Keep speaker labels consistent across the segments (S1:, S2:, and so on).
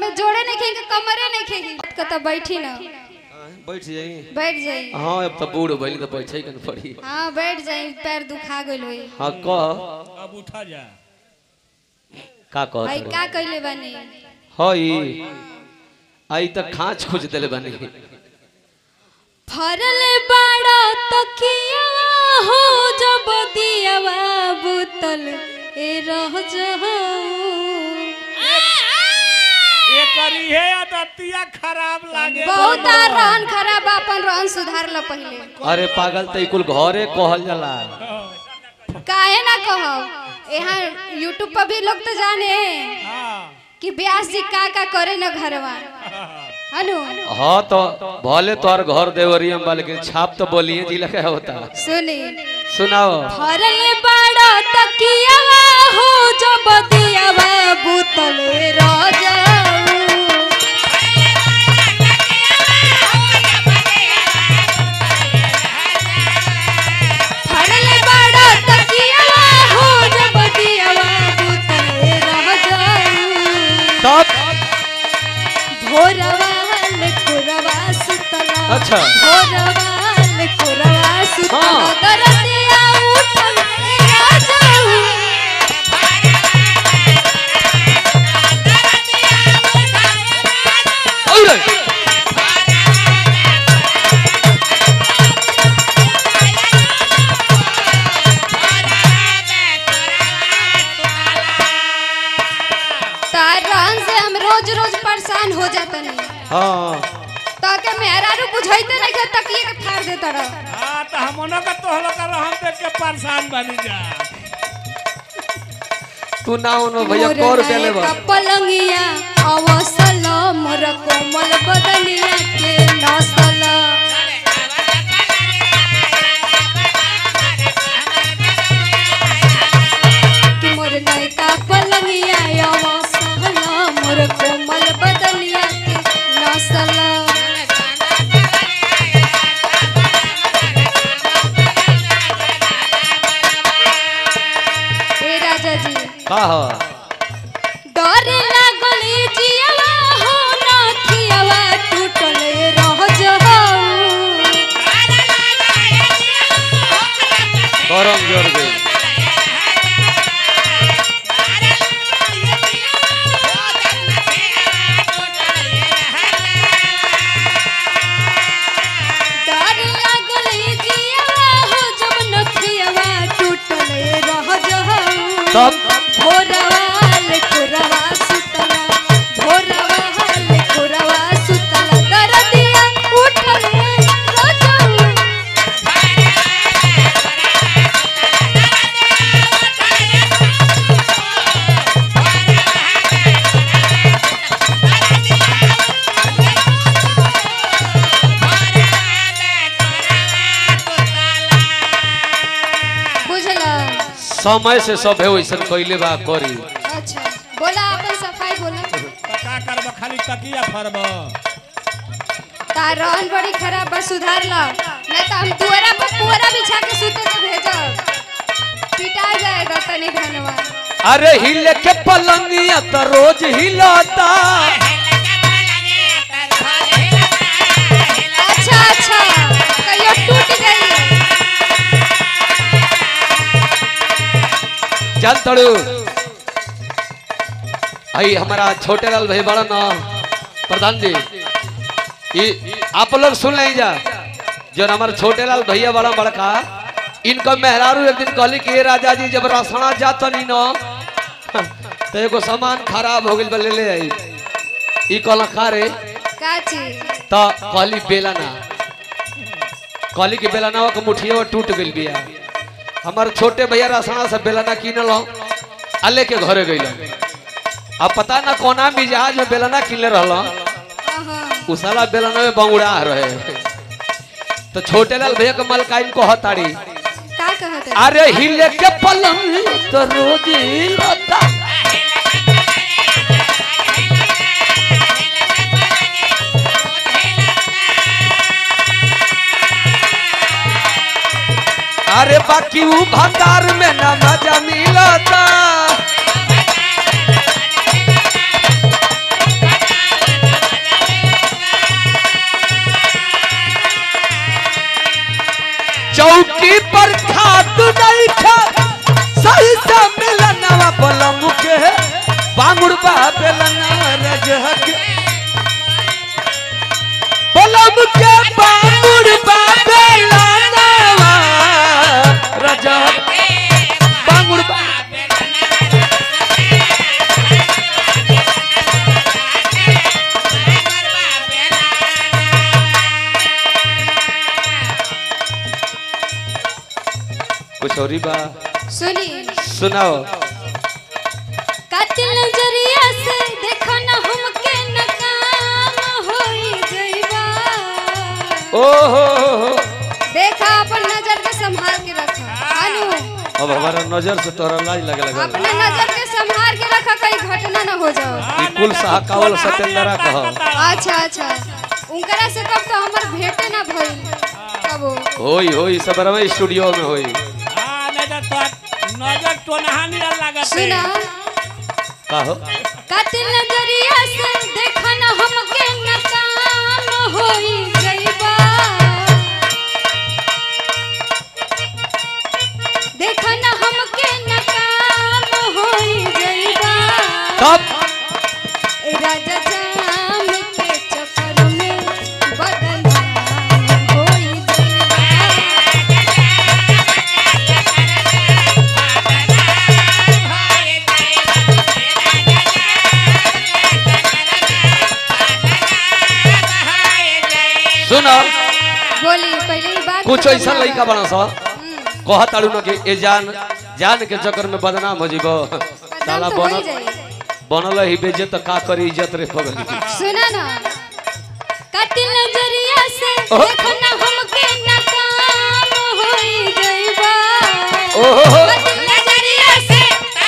S1: के जोड़े नहीं खेगी कमरे नहीं खेगी के तो बैठी ना
S2: बैठ जाई
S1: बैठ जाई
S2: हाँ अब तो बूढ़ भइल तो बैठे के न पड़ी
S1: हाँ बैठ जाई पैर दुखा गइल होई
S2: हाँ कह
S3: अब उठा जा
S2: का
S1: भाई
S2: कह
S1: का कइले बानी
S2: हई आई तक खाँच खोज दिले बनी
S1: फरल बाड़ा तकिया हो जब दियावा बुतल ए रह जाऊं
S3: ये करी है आदतिया खराब लागे
S1: बहुत आर रहन खराब बा, अपन रहन सुधार ल पहिले
S2: अरे पागल तो कुल घरे कहल जाला
S1: काहे ना कहब यहाँ यूट्यूब पर भी लोग तो जाने
S3: हाँ
S1: कि ब्यास जी का का करे न घरवा हनु
S2: हाँ तो भले तोहर घर देवरी में बा, लेकिन छाप तो बोलिए जिला का होता
S1: सुनी
S2: सुनाओ
S1: फरल बाड़ा तकिया हो जब दियावा बुतल ए रह जाऊं फरल बाड़ा तकिया हो जब दियावा बुतल ए रह जाऊं
S2: तब
S1: भोरवाल कुरवा सुतला
S2: अच्छा।
S1: भोरवाल कुरवा सुतला
S2: हाँ।
S1: दरदिया उठल राजाऊ
S2: औरे
S1: तार रहन से हम रोज रोज परेशान हो जातनी
S2: हाँ
S1: तो के मेहरारू बुझाइते नहीं के तकिए के फाड़ देता रह
S3: हाँ तो हमनों का तोहलो का रहन देख के परेशान बनी जा
S2: तू ना उनो भैया कौ रुपया ले बा
S1: पलंगिया अवसल मोर कोमल बदनिया के नसल कि मोर नयका पलंगिया अवसल मोर कोमल बदनिया के नसल ए राजा जी
S2: का हो
S1: डर लागल जियावा हो नथियावा टूटल रह जाऊ
S2: गरम जोर गई
S1: डर लागल जियावा हो जब नथियावा टूटल रह जाऊ
S2: तब
S1: भोरवाल कुरवा सुतला भोरवाल कुरवा सुतला दरदिया उठल रह जाऊ बुझला
S2: समय से सब है वैसन कैले बा करी
S1: अच्छा बोला अपन सफाई बोला
S3: तो का करब खाली तकिया फरब
S1: तार रहन बड़ी खराब बस सुधार ला नहीं तो हम दुआरा पर पुअरा बिछा के सुते के भेजब पिटा जाएगा तनी धनवा
S2: अरे हिले के पलंगिया तो रोज हिलाता
S1: अच्छा अच्छा कहियो टूट गई
S2: चल तड़ू आई हमारा छोटे लाल भाई बड़ा ना प्रधान जी ये आप लोग सुन लें जा जो हमारे छोटे लाल भैया बड़ा बड़का इनका मेहरारू एक दिन कहली कि "ए राजा जी जब रसना जाता नहीं ना तो एगो सामान खराब हो गइल बा ले ले आई ई कहला खा रे
S1: का चीज
S2: तो कहली बेला ना कहली कि बेला ना के मुठिया टूट गइल बिया हमार छोटे भैया रसना से बेलना किनल आ लेके घरे गइल अब पता ना कोना मिजाज में बेलना किनले रहल
S1: अहाँ,
S2: उ साला बेलना में बंगुड़ा रहे तो छोटे लाल भैया के मलकाइन को हताड़ी
S1: का कहत है
S2: अरे हिले के पलंग तो रोज हिलता अरे बाकी ऊ भंडार में ना मजा मिलता स्टोरी बा
S1: सुनी
S2: सुनाओ
S1: कातिल नजरिया से देखो ना हमके नकाम होई जइबा
S2: ओ हो हो हो
S1: देखा अपन नजर के संभाल के रखा अनु
S2: अब हमारा नजर से तोरा लाज लगे लगा
S1: अपने नजर के संभाल के रखा कहीं घटना ना हो जाओ
S2: ई कुल साहकावल सत्येंद्रा कह
S1: अच्छा अच्छा उनकरा से कब तो हमर भेंटे ना भइल कबो
S2: होई होई सब रमे स्टूडियो में होई
S3: हाँ नहीं तो तो नजर तो नहानी लागत
S1: सुना
S2: का हो
S1: कातिल नजरिया से देखो ना हमके नकाम होई जइबा देखो ना हमके नकाम होई जइबा
S2: तब
S1: ए राजा जाम के चक्कर में बदनाम होई जइबा
S2: सुनो
S1: बोली पहले ही बात
S2: कुछ
S1: खत्म
S2: ऐसा
S1: ना
S2: लड़का
S1: बा।
S2: बना सा
S1: हम्म,
S2: कह ताड़ू न कि ए जान जान के चक्कर में बदनाम हो जीबो साला
S1: बदनाम तो हो ही
S2: बनल
S1: जाई
S2: बनल ही बेजे तो का करी इज्जत रे पगली
S1: सुना ना कातिल नजरिया से
S2: ओहो।
S1: देखो ना हमके नकाम होई जइबा
S2: ओहो हो
S1: कातिल नजरिया से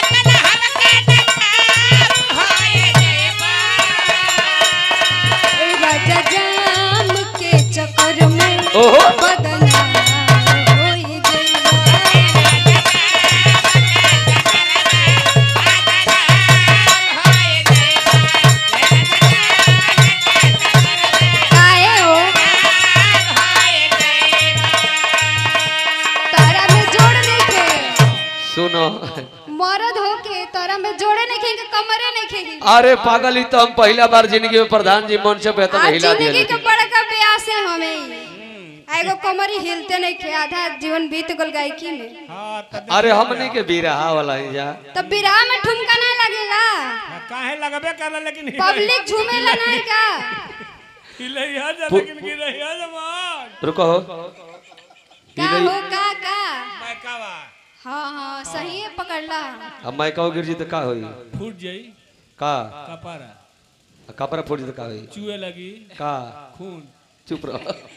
S1: ए राजा जाम के चक्कर में
S2: ओहो
S1: बदनाम होई जइबा काहे हो तारा में जोड़ देखे
S2: सुनो
S1: मरद होके तारा में जोड़े नहीं खेंगे कमरे नहीं खेंगे
S2: अरे पागल ही तो हम पहला बार जिंदगी में प्रधान जी मन से बेहतर
S1: आज
S2: हिला
S1: जिंदगी के
S2: दिया
S1: बड़का ब्यास है हमें एगो कमरी हिलते नहीं खे आधा जीवन बीत गल गायकी में
S3: हाँ तो
S2: अरे हमनी के बीरहा वाला ही जा
S1: तब बिराह में ठुमका ना लगेला
S3: काहे लगबे करला लेकिन
S1: पब्लिक झूमेला नहीं का
S3: हिलैया जा
S2: पु-
S3: लेकिन गिरैया जमान
S2: रुको हो
S1: का हो का का
S3: मैकावा
S1: हाँ हाँ सही है पकड़ला
S2: अब मैं कहो गिर जी तो का होई
S3: फूट जाई
S2: का
S3: कपारा
S2: कपड़ा फूट जी तो का होई
S3: चूहे लगी
S2: का
S3: खून
S2: चुप रहो